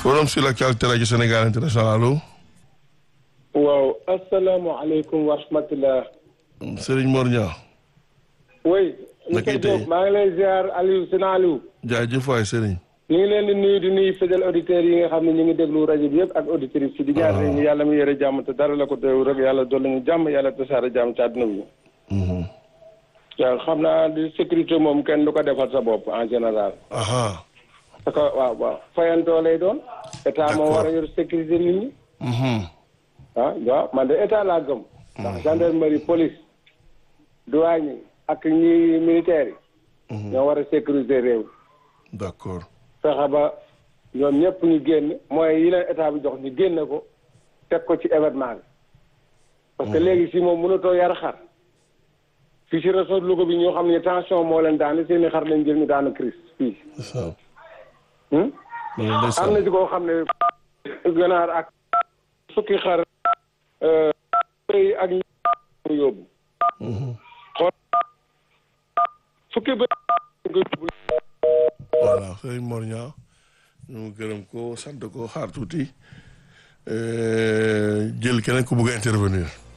forum sur l'actualité rajo Sénégal international allo. waaw asalaamaaleykum wa rahmatulah. Serigne Mor Niang. oui. naka tey maa ngi lay ziar Aliou Sina Aliou. jaajëf waay Serigne. ñu ngi leen di nuyu di nuyu fidèles auditeurs yi nga xam ne ñu ngi déglu rajo bi yëpp ak auditrices yi di ñaan rek ñu yàlla mu yore jàmm te dara la ko teew rek yàlla dolli ñu jàmm yàlla tasaare jàmm ci àdduna bi. waaw xam naa di sécurité moom kenn du ko defal sa bopp en général. aha parce que waaw waaw fayantoo lay doon. état moo war a yor sécurité nit ñi. ah waaw man de état laa gëm. ndax gendarmerie police douane ak ñi militaires yi. ñoo war a sécuriser réew. d'accord. fexe ba ñoom ñëpp ñu génn mooy yi leen état bi jox ñu génne ko teg ko ci événement bi. parce que léegi si moom mënatoo yar xar. fii si réseau Louga bi ñoo xam ne tension moo leen daane seeni xar lañ jël ñu daanu crise fii. ndeysaan. Hmm? loolu am ndeysaan. na ci koo xam ne ganaar ak fukki xar bëy ak ñu yóbbu xool fukki bëy nga yóbbu voilà Serigne Mor Niang ñu gërëm ko sant ko xaar tuuti euh, jël keneen ku bëgg a intervenir.